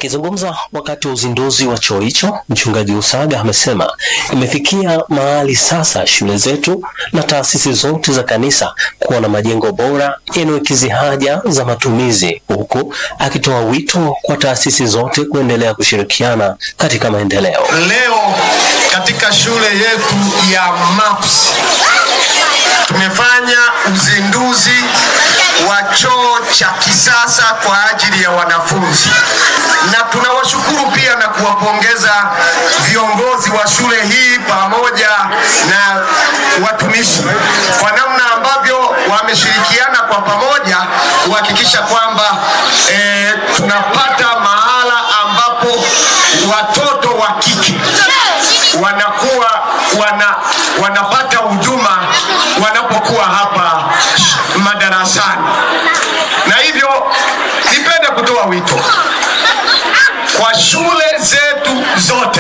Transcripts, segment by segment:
Akizungumza wakati wa uzinduzi wa choo hicho, mchungaji Usaga amesema imefikia mahali sasa shule zetu na taasisi zote za kanisa kuwa na majengo bora yanayokidhi haja za matumizi, huku akitoa wito kwa taasisi zote kuendelea kushirikiana katika maendeleo. Leo katika shule yetu ya MAPS tumefanya uzinduzi wa choo cha kisasa kwa ajili ya wanafunzi, na tunawashukuru pia na kuwapongeza viongozi wa shule hii pamoja na watumishi kwa namna ambavyo wameshirikiana kwa pamoja kuhakikisha kwamba eh, tunapata mahala ambapo watoto wa kike wanakuwa wana, wanapata huduma wanapokuwa hapa madarasani, na hivyo nipende kutoa wito kwa shule zetu zote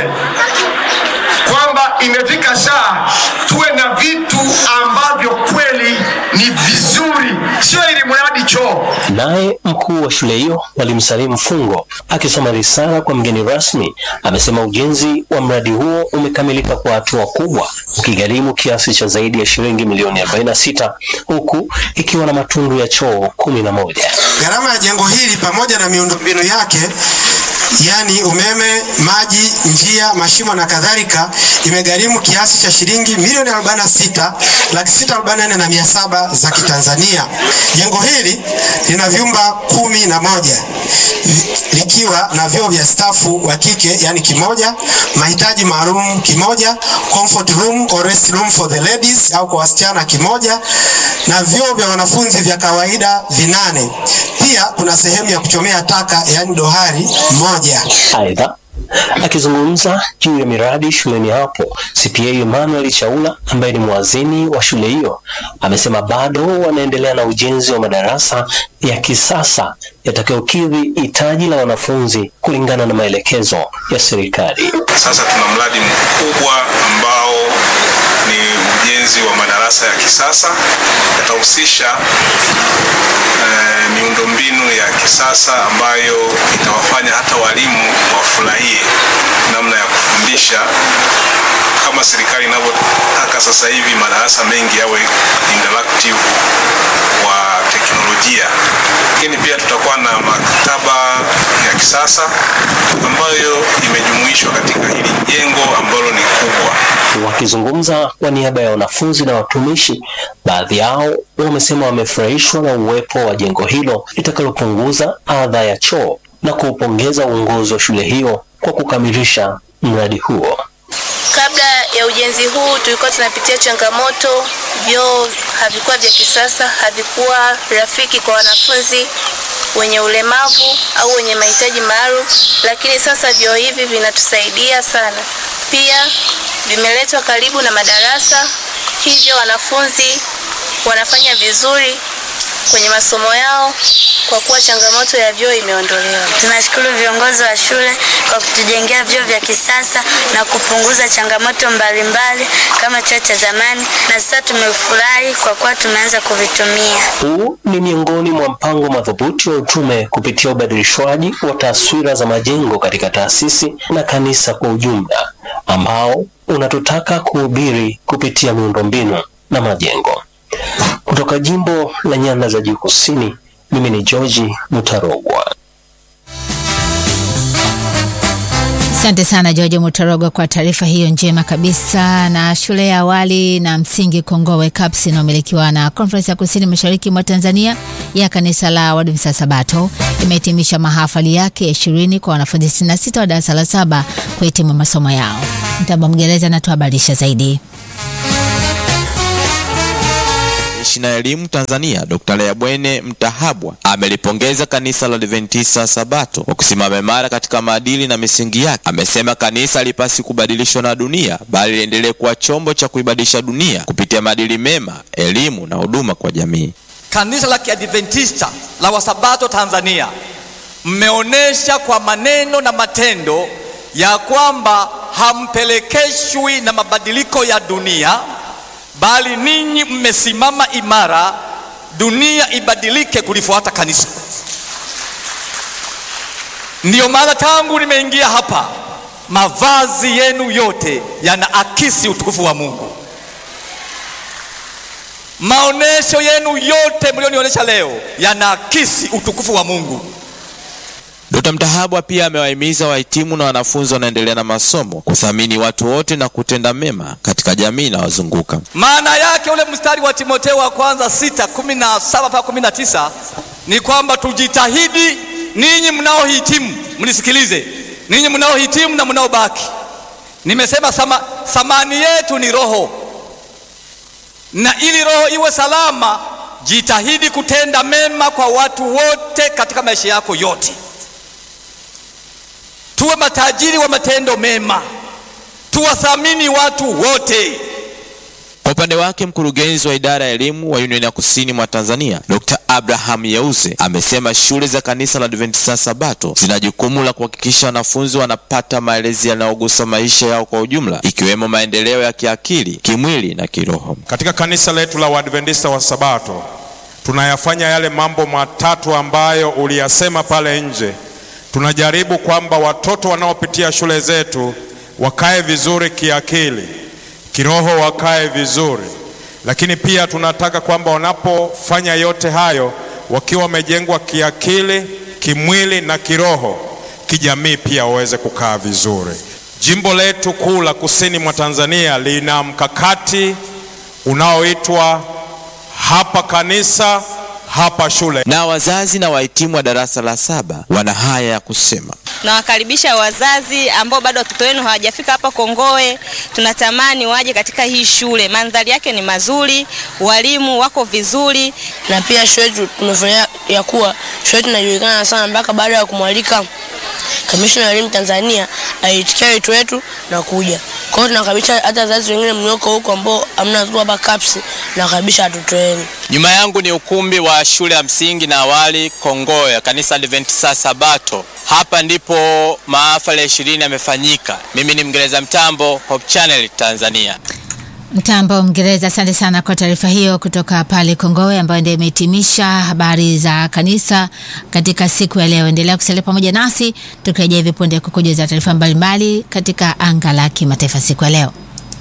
kwamba imefika saa tuwe na vitu ambavyo kweli ni vizuri, sio ili mradi choo. Naye mkuu wa shule hiyo Mwalimu Salim Fungo akisoma risala kwa mgeni rasmi amesema ujenzi wa mradi huo umekamilika kwa hatua kubwa ukigharimu kiasi cha zaidi ya shilingi milioni 46 huku ikiwa na matundu ya choo kumi na moja. Gharama ya jengo hili pamoja na miundombinu yake yaani umeme, maji, njia, mashimo na kadhalika imegharimu kiasi cha shilingi milioni 46 laki sita arobaini na nne na mia saba za Kitanzania. Jengo hili lina vyumba kumi na moja likiwa na vyoo vya stafu wa kike yani kimoja, mahitaji maalum kimoja, comfort room or rest room for the ladies au kwa wasichana kimoja, na vyoo vya wanafunzi vya kawaida vinane. Pia kuna sehemu ya kuchomea taka yani dohari moja. Aidha, akizungumza juu ya miradi shuleni hapo, CPA Emmanuel Chaula ambaye ni mwazini wa shule hiyo amesema bado wanaendelea na ujenzi wa madarasa ya kisasa yatakayokidhi hitaji la wanafunzi kulingana na maelekezo ya serikali. Sasa tuna mradi mkubwa ambao ni ujenzi wa madarasa ya kisasa yatahusisha eh, miundombinu ya kisasa ambayo itawafanya hata walimu wafurahie namna ya kufundisha kama serikali inavyotaka sasa hivi madarasa mengi yawe interactive wa teknolojia, lakini pia tutakuwa na maktaba ya kisasa ambayo imejumuishwa katika hili jengo ambalo ni kubwa. Wakizungumza kwa niaba ya wanafunzi na watumishi, baadhi yao wamesema wamefurahishwa na uwepo wa jengo hilo litakalopunguza adha ya choo na kuupongeza uongozi wa shule hiyo kwa kukamilisha mradi huo. Kabla ya ujenzi huu tulikuwa tunapitia changamoto, vyoo havikuwa vya kisasa, havikuwa rafiki kwa wanafunzi wenye ulemavu au wenye mahitaji maalum, lakini sasa vyoo hivi vinatusaidia sana. Pia vimeletwa karibu na madarasa, hivyo wanafunzi wanafanya vizuri kwenye masomo yao kwa kuwa changamoto ya vyoo imeondolewa. Tunashukuru viongozi wa shule kwa kutujengea vyoo vya kisasa na kupunguza changamoto mbalimbali kama choo cha zamani, na sasa tumefurahi kwa kuwa tumeanza kuvitumia. Huu ni miongoni mwa mpango madhubuti wa utume kupitia ubadilishwaji wa taswira za majengo katika taasisi na kanisa kwa ujumla, ambao unatutaka kuhubiri kupitia miundombinu na majengo. Kutoka jimbo la Nyanda za Juu Kusini, mimi ni George Mutarogwa. Asante sana George Mutarogo kwa taarifa hiyo njema kabisa. Na shule ya awali na msingi Kongowe CAPS inayomilikiwa na Conference ya Kusini Mashariki mwa Tanzania ya kanisa la Waadventista Sabato imehitimisha mahafali yake ya ishirini kwa wanafunzi 66 wa darasa la saba kuhitimu masomo yao. Mtamba Mgereza anatuhabarisha zaidi. Kamishna elimu Tanzania Dr. Leabwene Mtahabwa amelipongeza kanisa la Adventista Sabato kwa kusimama imara katika maadili na misingi yake. Amesema kanisa halipasi kubadilishwa na dunia, bali liendelee kuwa chombo cha kuibadilisha dunia kupitia maadili mema, elimu na huduma kwa jamii. Kanisa la Kiadventista la Wasabato Tanzania mmeonyesha kwa maneno na matendo ya kwamba hampelekeshwi na mabadiliko ya dunia bali ninyi mmesimama imara, dunia ibadilike kulifuata kanisa. Ndiyo maana tangu nimeingia hapa, mavazi yenu yote yanaakisi utukufu wa Mungu. Maonesho yenu yote mlionionyesha leo yanaakisi utukufu wa Mungu. Dkt. Mtahabwa pia amewahimiza wahitimu na wanafunzi wanaendelea na masomo kuthamini watu wote na kutenda mema katika jamii inayowazunguka. Maana yake ule mstari wa Timotheo wa kwanza sita kumi na saba mpaka kumi na tisa ni kwamba tujitahidi, ninyi mnaohitimu mnisikilize, ninyi mnaohitimu na mnaobaki. Nimesema sama, thamani yetu ni roho, na ili roho iwe salama, jitahidi kutenda mema kwa watu wote katika maisha yako yote. Tuwe matajiri wa matendo mema, tuwathamini watu wote. Kwa upande wake mkurugenzi wa idara ya elimu wa Union ya Kusini mwa Tanzania Dr. Abraham Yeuze amesema shule za kanisa la Adventista Sabato zina jukumu la kuhakikisha wanafunzi wanapata malezi yanayogusa maisha yao kwa ujumla, ikiwemo maendeleo ya kiakili, kimwili na kiroho. Katika kanisa letu la Waadventista wa Sabato tunayafanya yale mambo matatu ambayo uliyasema pale nje. Tunajaribu kwamba watoto wanaopitia shule zetu wakae vizuri kiakili, kiroho wakae vizuri, lakini pia tunataka kwamba wanapofanya yote hayo wakiwa wamejengwa kiakili, kimwili na kiroho, kijamii pia waweze kukaa vizuri. Jimbo letu kuu la kusini mwa Tanzania lina mkakati unaoitwa hapa kanisa hapa shule. Na wazazi na wahitimu wa darasa la saba wana haya ya kusema. Nawakaribisha wazazi ambao bado watoto wenu hawajafika hapa Kongowe. Tunatamani waje katika hii shule, mandhari yake ni mazuri, walimu wako vizuri, na pia shule yetu tumefanya ya kuwa shule yetu inajulikana sana mpaka baada ya kumwalika kamishna wa elimu Tanzania aitikia wito wetu na kuja. Kwa hiyo tunakaribisha hata wazazi wengine mlioko huko ambao hamna tu hapa CAPS, nakaribisha watoto wenu. Nyuma yangu ni ukumbi wa shule ya msingi na awali Kongowe ya kanisa Adventista Sabato. Hapa ndipo mahafali ya ishirini yamefanyika. Mimi ni Mngereza Mtambo, Hope Channel Tanzania. Mtambo Mngereza, asante sana kwa taarifa hiyo kutoka pale Kongowe, ambayo ndio imehitimisha habari za kanisa katika siku ya leo. Endelea kusalia pamoja nasi tukirejea hivi punde kukujuza taarifa mbalimbali katika anga la kimataifa siku ya leo.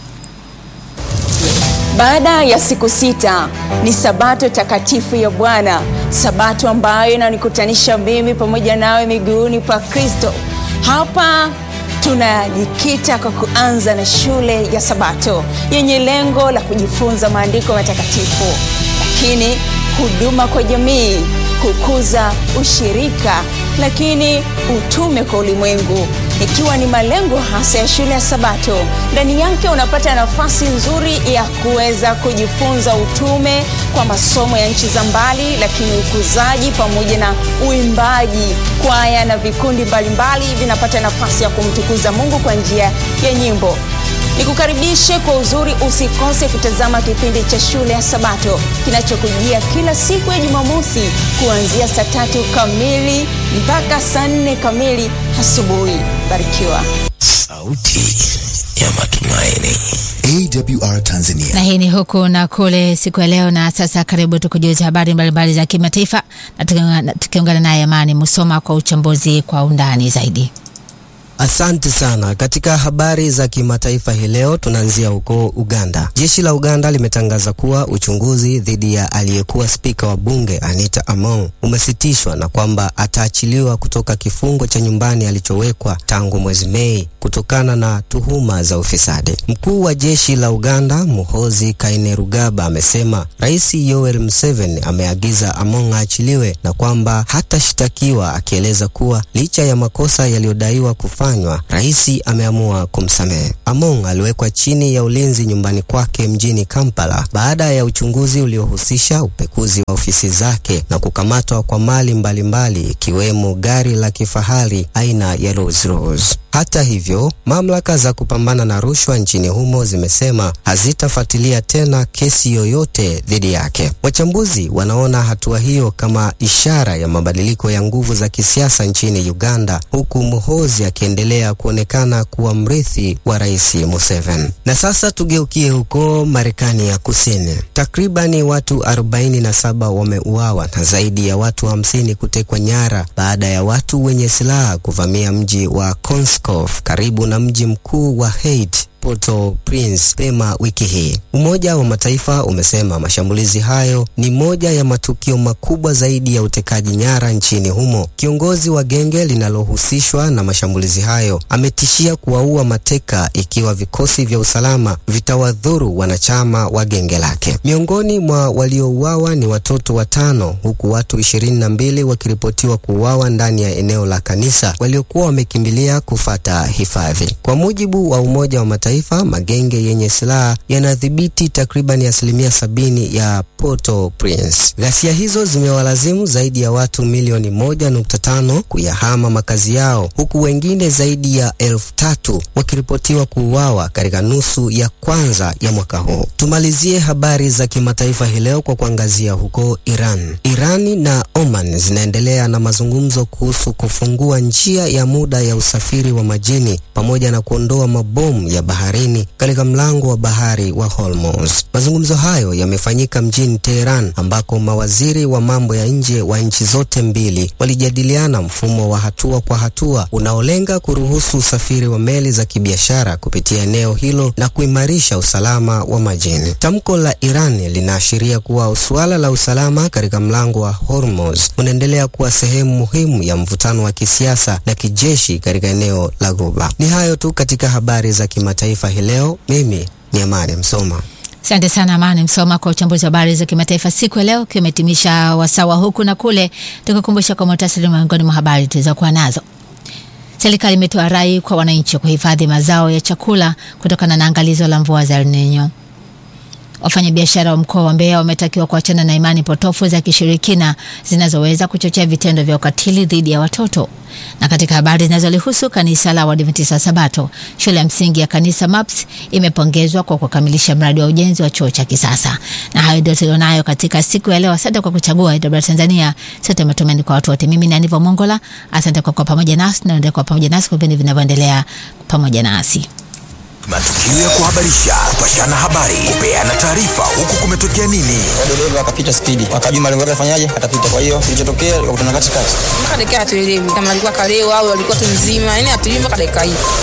Baada ya siku sita ni sabato takatifu ya Bwana, sabato ambayo inanikutanisha mimi pamoja nawe miguuni pa Kristo. Hapa tunajikita kwa kuanza na shule ya Sabato yenye lengo la kujifunza maandiko matakatifu, lakini huduma kwa jamii, kukuza ushirika, lakini utume kwa ulimwengu ikiwa ni malengo hasa ya shule ya Sabato. Ndani yake unapata nafasi nzuri ya kuweza kujifunza utume kwa masomo ya nchi za mbali, lakini ukuzaji pamoja na uimbaji. Kwaya na vikundi mbalimbali vinapata nafasi ya kumtukuza Mungu kwa njia ya nyimbo. Nikukaribishe kwa uzuri, usikose kutazama kipindi cha shule ya Sabato kinachokujia kila siku ya Jumamosi kuanzia saa tatu kamili mpaka saa nne kamili asubuhi. Barikiwa. Sauti ya matumaini. AWR Tanzania. Na hii ni huku na kule siku ya leo. Na sasa karibu tukujuza habari mbalimbali za kimataifa, na tukiungana naye Amani Musoma kwa uchambuzi kwa undani zaidi. Asante sana. Katika habari za kimataifa hii leo tunaanzia huko Uganda. Jeshi la Uganda limetangaza kuwa uchunguzi dhidi ya aliyekuwa spika wa bunge Anita Among umesitishwa na kwamba ataachiliwa kutoka kifungo cha nyumbani alichowekwa tangu mwezi Mei kutokana na tuhuma za ufisadi. Mkuu wa jeshi la Uganda Muhoozi Kainerugaba amesema Rais Yoweri Museveni ameagiza Among aachiliwe na kwamba hatashtakiwa, akieleza kuwa licha ya makosa yaliyodaiwa kufanywa rais ameamua kumsamehe. Among aliwekwa chini ya ulinzi nyumbani kwake mjini Kampala baada ya uchunguzi uliohusisha upekuzi wa ofisi zake na kukamatwa kwa mali mbalimbali ikiwemo gari la kifahari aina ya Rolls Royce. Hata hivyo, mamlaka za kupambana na rushwa nchini humo zimesema hazitafuatilia tena kesi yoyote dhidi yake. Wachambuzi wanaona hatua hiyo kama ishara ya mabadiliko ya nguvu za kisiasa nchini Uganda, huku Muhoozi akiendelea kuonekana kuwa mrithi wa Rais Museveni. Na sasa tugeukie huko Marekani ya Kusini. Takribani watu 47 wameuawa na zaidi ya watu 50 kutekwa nyara baada ya watu wenye silaha kuvamia mji wa Konskof karibu na mji mkuu wa Haiti Port-au-Prince pema wiki hii. Umoja wa Mataifa umesema mashambulizi hayo ni moja ya matukio makubwa zaidi ya utekaji nyara nchini humo. Kiongozi wa genge linalohusishwa na mashambulizi hayo ametishia kuwaua mateka ikiwa vikosi vya usalama vitawadhuru wanachama wa genge lake. Miongoni mwa waliouawa ni watoto watano huku watu ishirini na mbili wakiripotiwa kuuawa ndani ya eneo la kanisa waliokuwa wamekimbilia kufata hifadhi. Kwa mujibu wa Umoja wa Mataifa magenge yenye silaha yanadhibiti takriban asilimia sabini ya Port-au-Prince. Ghasia hizo zimewalazimu zaidi ya watu milioni moja nukta tano kuyahama makazi yao huku wengine zaidi ya elfu tatu wakiripotiwa kuuawa katika nusu ya kwanza ya mwaka huu. Tumalizie habari za kimataifa hii leo kwa kuangazia huko Iran. Irani na Oman zinaendelea na mazungumzo kuhusu kufungua njia ya muda ya usafiri wa majini pamoja na kuondoa mabomu ya baharini katika mlango wa bahari wa Hormuz. Mazungumzo hayo yamefanyika mjini Teheran ambako mawaziri wa mambo ya nje wa nchi zote mbili walijadiliana mfumo wa hatua kwa hatua unaolenga kuruhusu usafiri wa meli za kibiashara kupitia eneo hilo na kuimarisha usalama wa majini. Tamko la Iran linaashiria kuwa suala la usalama katika mlango wa Hormuz unaendelea kuwa sehemu muhimu ya mvutano wa kisiasa na kijeshi katika eneo la Ghuba. Ni hayo tu katika habari za kimataifa hii leo. Mimi ni Amani Msoma. Asante sana Amani Msoma kwa uchambuzi wa habari za kimataifa siku ya leo, ukiwa umetimisha wasawa huku na kule, tukukumbusha kwa muhtasari miongoni mwa habari tulizokuwa nazo. Serikali imetoa rai kwa wananchi kuhifadhi mazao ya chakula kutokana na angalizo la mvua za El Nino. Wafanyabiashara wa mkoa wa Mbeya wametakiwa kuachana na imani potofu za kishirikina zinazoweza kuchochea vitendo vya ukatili dhidi ya watoto. Na katika habari zinazolihusu kanisa la Waadventista wa Sabato, shule ya msingi ya kanisa MAPS imepongezwa kwa kukamilisha mradi wa ujenzi wa chuo cha kisasa. Na hayo ndio tulionayo katika siku ya leo. Asante kwa kuchagua AWR Tanzania, sote matumaini kwa watu wote. Mimi ni Aniva Mongola, asante kwa kuwa pamoja nasi na endelea kuwa pamoja nasi kwa vipindi vinavyoendelea pamoja nasi. Matukio ya kuhabarisha, kupashana habari, kupeana taarifa, huku kumetokea nini. dereva akapita spidi, akajua malengo yake afanyaje, atapita. Kwa hiyo kilichotokea, wakutana katikati. mpaka dakika hatuelewi kama alikuwa kalewa au alikuwa tu mzima, yani hatuelewi mpaka dakika hii.